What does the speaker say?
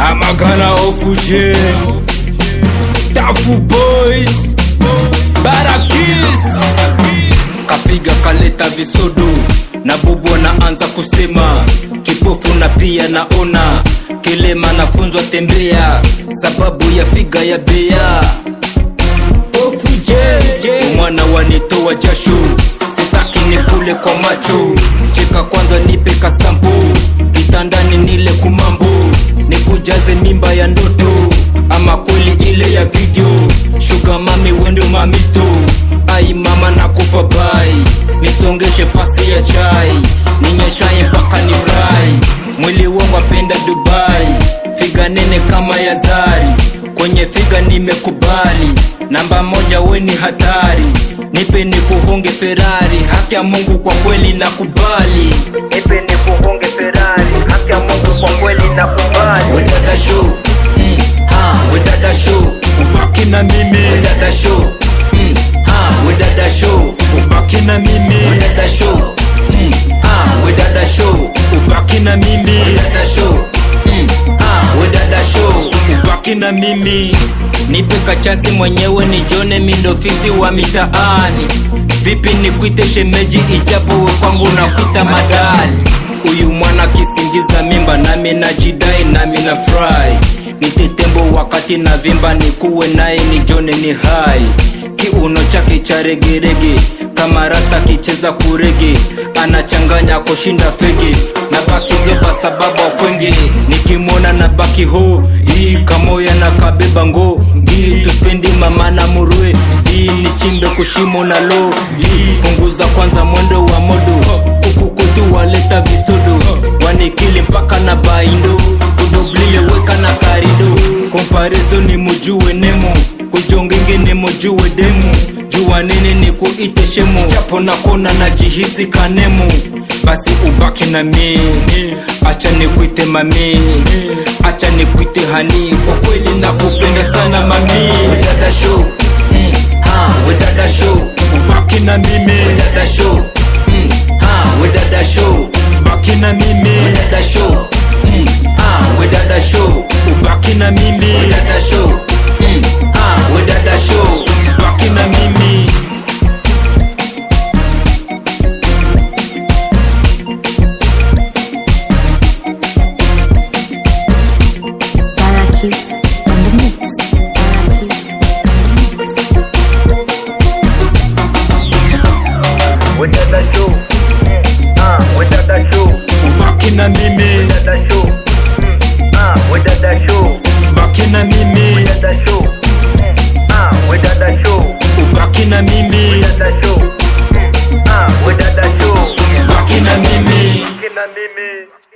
Amagana ofuje Tafu boys Barakis Kapiga kaleta visodo na bubu anaanza kusema kipofu na pia naona kilema nafunzwa tembea sababu ya figa ya bea mwana wanitoa jasho sitaki nikule kwa macho cheka kwanza nipe kasambu kitandani nile kumambo nikujaze mimba ya ndoto ama kweli ile ya video shuga mami wendo mamito ai mama nakufa bai nisongeshe pasi ya chai ninywe chai mpaka ni fry mwili wangu apenda dubai figa nene kama ya zari kwenye figa nimekubali namba moja weni hatari nipe nikuhonge ferari haki ya mungu kwa kweli nakubali nipe nikuhonge ferari haki ya mungu kwa kweli nakubali wedada show mm, ha, wedada show ubaki na mimi wedada show mm, ha, wedada show ubaki na mimi wedada show mm, ha, wedada show ubaki na mimi wedada show mm, ha, wedada show ubaki na mimi nipe kachasi mwenyewe nijone mindofisi wa mitaani vipi nikwite shemeji ijapo we kwangu nakwita madali huyu mwana kisingiza mimba nami najidai nami na fry nitetembo wakati na vimba nikuwe naye nijone ni hai kiuno chake cha regerege kama rasta kicheza kurege anachanganya kushinda fege na bakizo kwa sababu afwenge nikimwona na baki ho hii kamoya na kabeba ngo hii tupendi mama na murue hii ni chimbe kushimo na lo hii punguza kwanza mwendo wa modo huku kutu waleta visodo wanikili mpaka na baindo kudoblie weka na karido komparezo ni mujue nemo kujongenge ni mujue demu jua nini ni kuite shemu japo nakona na jihisi kanemu basi ubaki na mi acha nikuite mami acha nikuite hani kwa kweli nakupenda sana mami wedada show mm, ha, wedada show ubaki na mimi wedada show mm, ha, wedada show ubaki na mimi wedada show mm, ha, wedada show ubaki na mimi wedada show mm, ha, wedada show ubaki na mimi Barakis on the mix. Barakis on the mix. Wedada show, ah, wedada show, ubaki na mimi wedada show, ah, wedada show, ubaki na mimi wedada show, ah, wedada show, ubaki na mimi wedada show, ah, wedada show, ubaki na mimi kina mimi.